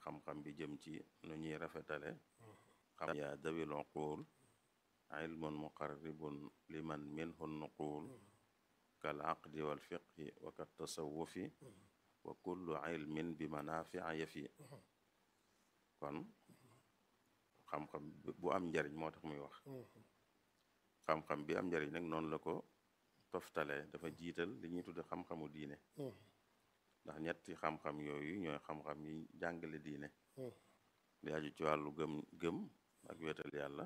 xam-xam bi jëm ci nu ñuy rafetale xam yaa dawil uqul ilmun muqarribun liman minhu nuqul kal aqdi wal fiqhi wa kat tasawufi wa kullu ilmin bi manafia yafi kon xam-xam bu am njariñ moo tax muy wax xam-xam bi am njariñ nag noonu la ko toftale dafa jiital li ñuy tudde xam-xamu diine ndax ñetti xam-xam yooyu ñooy xam-xam yi jàngale diine li aju ci wàllu gëm gëm ak wetal yàlla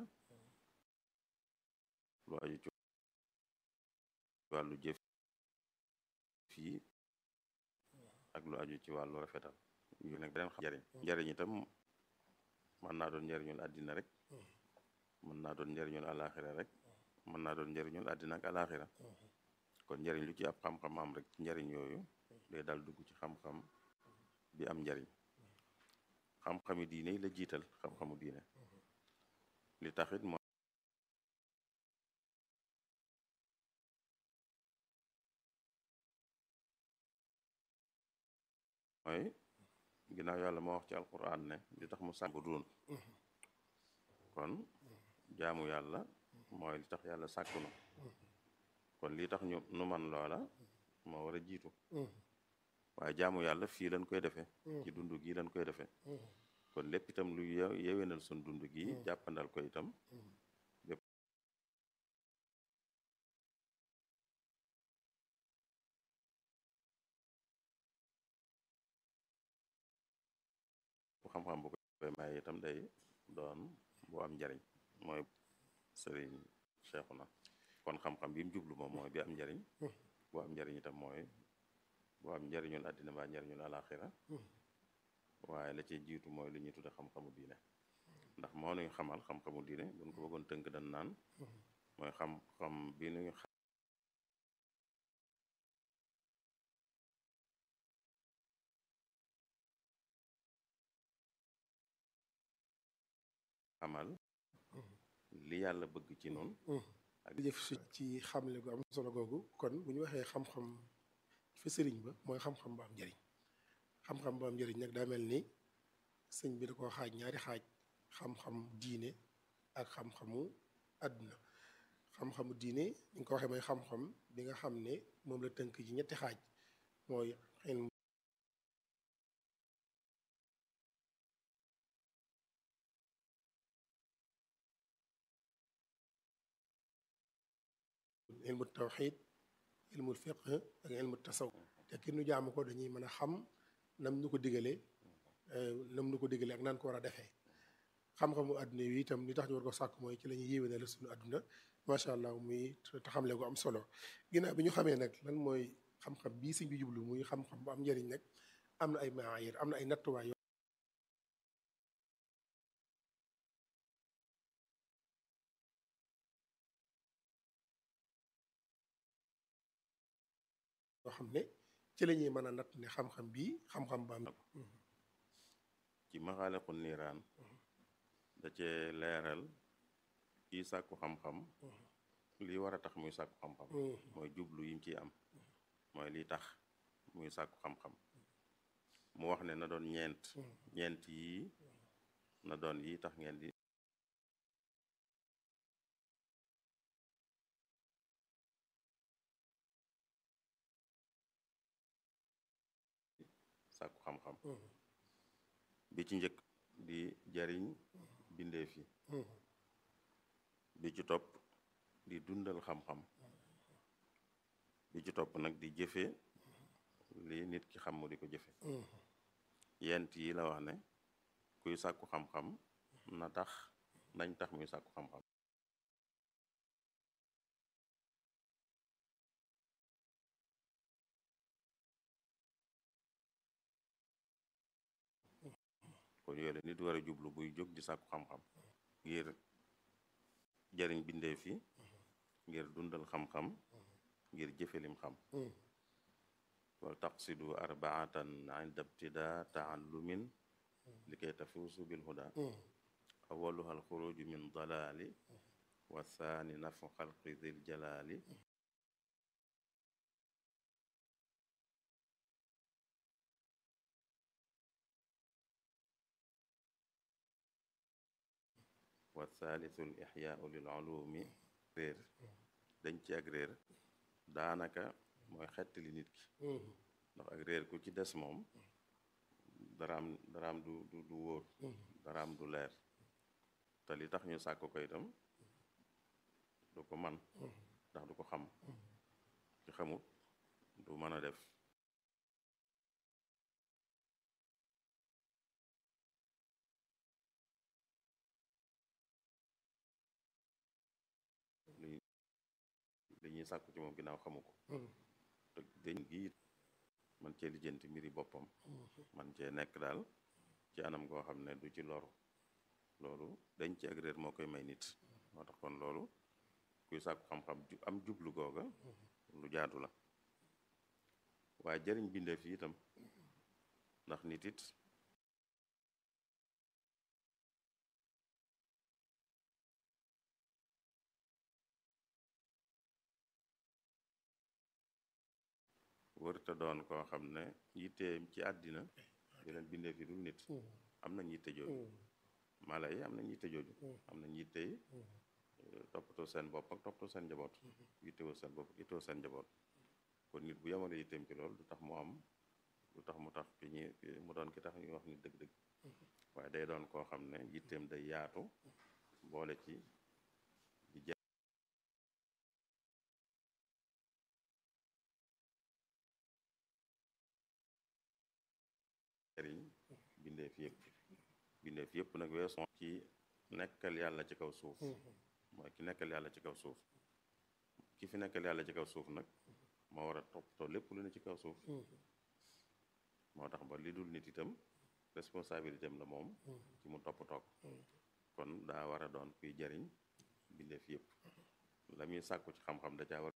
lu aju ci wàllu jëf fii ak lu aju ci wàllu rafetal yu nag beneen xam njariñ njariñ itam mën naa doon njariñul àddina rek mën naa doon njariñul alaxira rek mën naa doon njariñul àddina ak alaxira kon njariñ lu ci ab xam-xam am rek njariñ yooyu day dal dugg ci xam-xam bi am njariñ xam-xami diine yi la jiital xam-xamu diine li taxit mooy mooy ginnaaw yàlla moo wax ci alquran ne li tax mu sàkk duun kon jaamu yàlla mooy li tax yàlla sàkku na kon lii tax ñu nu man loola moo war a jiitu waaye jaamu yàlla fii lañ koy defee ci dund gi lañ koy defee kon lépp itam lu yewenal sun dund gi jàppandal ko itam lépp bu xam-xam bu koy may itam day doon bu am njariñ mooy sëriñ Seexuna kon xam-xam bi mu jublu moom mooy bi am njariñ bu am njariñ itam mooy bu am njariñul àddina ba njariñul alaxira waaye la ci jiitu mooy li ñuy tudde xam-xamu diine ndax moo nuy xamal xam-xamu diine buñ ko bëggoon tënk dan naan mooy xam-xam bi nuy xamal li yàlla bëgg ci noonu ak jëf si ci xamle gu am solo googu kon bu ñu waxee xam-xam fa sëriñ ba mooy xam-xam bu am njëriñ xam-xam bu am njëriñ nag daa mel ni sëñ bi da koo xaaj ñaari xaaj xam-xam diine ak xam-xamu àdduna xam-xamu diine ni nga ko waxee mooy xam-xam bi nga xam ne moom la tënk ci ñetti xaaj mooy ilmu ilmu tawxid ilmu fiqh ak ilmu tasaw te ki nu jaamu ko dañuy mën a xam nam nu ko digalee nam nu ko digalee ak naan ko war a defee xam-xamu àdduna yi itam li tax ñu war ko sàkk mooy ci la ñuy yéwénal la suñu àdduna macha allah muy te xamle gu am solo ginnaaw bi ñu xamee nag lan mooy xam-xam bii sëñ bi jublu muy xam-xam bu am njëriñ nag am na ay maayir am na ay nattuwaay yoo xam ne ci la ñuy mën a natt ne xam-xam bii xam-xam ba am ci maxaaliqu niiraan da cee leeral kii sàkku xam-xam lii war a tax muy sàkku xam-xam mooy jublu yim ciy am mooy lii tax muy sàkku xam-xam mu wax ne na doon ñeent ñeent yii na doon yii tax ngeen di sàkku xam-xam bi ci njëkk di jariñ bindeef yi bi ci topp di dundal xam-xam bi ci topp nag di jëfe li nit ki xam mu di ko jëfe yent yi la wax ne kuy sàkku xam-xam na tax nañ tax muy sàkku xam-xam kon yooyu la nit war a jublu buy jóg di sàkku xam-xam ngir jariñ bindeef yi ngir dundal xam-xam ngir jëfelim xam wal taqsidu arbaatan inda ibtida taallumin li kay tafuusu bil huda awaluha alxuruju min dalali wa thani nafu xalqi dil jalali wa thalithu l ixyaau lil ulumi réer dañ ci ak réer daanaka mooy xettali nit ki ndax ak réer ku ci des moom daraam daraam du du du wóor daraam du leer te li tax ñu sàkk ko itam du ko man ndax du ko xam ci xamut du mën a def li li ñuy sàkku ci moom ginnaaw xamu ko te dañ gi man cee lijjanti mbiri boppam man cee nekk daal ci anam goo xam ne du ci loru loolu dañ ci ak réer moo koy may nit moo tax kon loolu kuy sàkku xam-xam ju am jublu googa lu jaadu la waaye jëriñ bindeef yi itam ndax nit it wërta doon koo xam ne yitteem ci àddina yeneen bindeef yi dul nit am nañ yitte jooju mala yi am nañ yitte jooju am nañ yitte yi toppatoo seen bopp ak toppatoo seen njaboot yittewoo seen bopp yittewoo seen njaboot kon nit bu yemale yitteem ci loolu du tax mu am du tax mu tax ki ñi mu doon ki tax ñuy wax ni dëgg-dëgg waaye day doon koo xam ne yitteem day yaatu boole ci di jariñ bindeef yëpp bindeef yëpp nag weesu ci nekkal yàlla ci kaw suuf mooy ki nekkal yàlla ci kaw suuf ki fi nekkal yàlla ci kaw suuf nag moo war a toppatoo lépp lu ne ci kaw suuf moo tax ba li dul nit itam responsabilité am la moom ci mu toppatoo ko kon daa war a doon kuy jariñ bindeef yëpp la muy sàkku ci xam-xam da caa war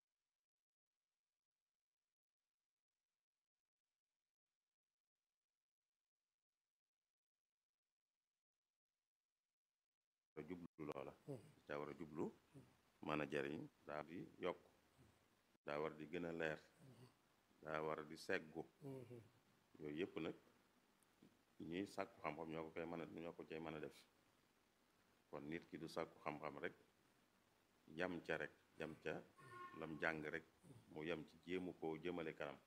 a jublu loola da caa war a jublu mën a jariñ daa di yokk daa war di gën a leer daa war di seggu yooyu yëpp nag ñuy sàkku xam-xam ñoo ko koy mën a ñoo ko cay mën a def kon nit ki du sàkku xam-xam rek yam ca rek yam ca lam jàng rek mu yam ci jéemu koo jëmale kanam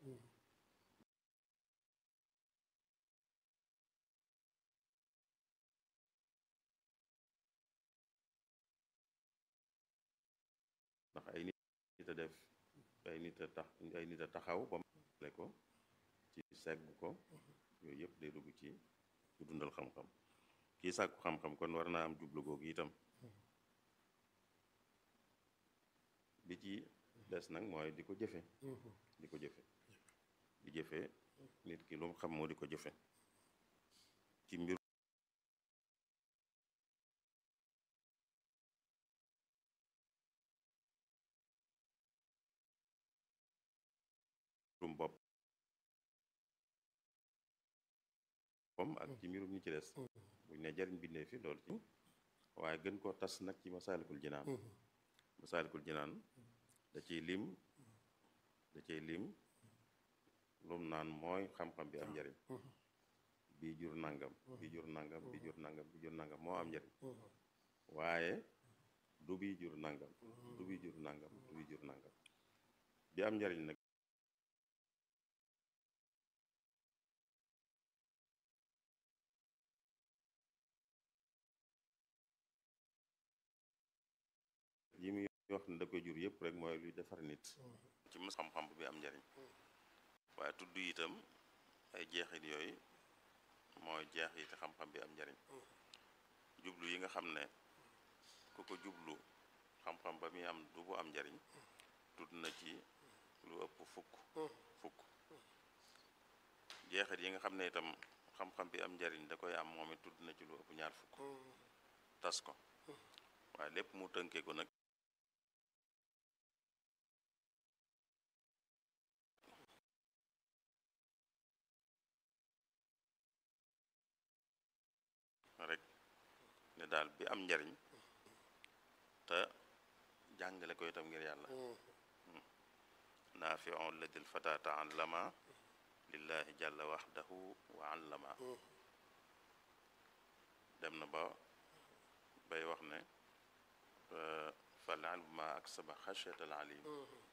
ndax ay nit a def ay nit a tax ay nit a taxaw ba le ko ci segg ko yooyu yëpp day dugg ci ci dundal xam-xam kii sàkku xam-xam kon war naa am jublu googu itam bi ci des nag mooy di ko jëfe di ko jëfe di jëfe nit ki lu mu xam moo di ko jëfe ci mbir mbirum bopp boppam ak ci mbirum ñi ci des buñ ne jariñ bindee fi loolu ci waaye gën koo tas nag ci masaalikul jinaan masaalikul jinaan da ciy lim da ciy lim lum naan mooy xam-xam bi am njariñ bii jur nangam bii jur nangam bii jur nangam bii jur nangam moo am njariñ waaye du bii jur nangam du bii jur nangam du bii jur nangam bi am njariñ nag yi muy wax ne da koy jur yëpp rek mooy luy defar nit ci mos xam-xam bi am njariñ waaye tudd itam ay jeexit yooyu mooy jeexiti xam-xam bi am njariñ jublu yi nga xam ne ku ko jublu xam-xam ba muy am du bu am njariñ tudd na ci lu ëpp fukk fukk jeexit yi nga xam ne itam xam-xam bi am njariñ da koy am moom it tudd na ci lu ëpp ñaar fukk tas ko waaye lépp mu tënkee ko nag rek ne daal bi am njariñ te jàngale ko itam ngir yàlla naafiun ladil fata taallama lillahi jàlla waxdahu wa allama dem na ba bay wax ne fal ilmu ma aksaba xashyata al alim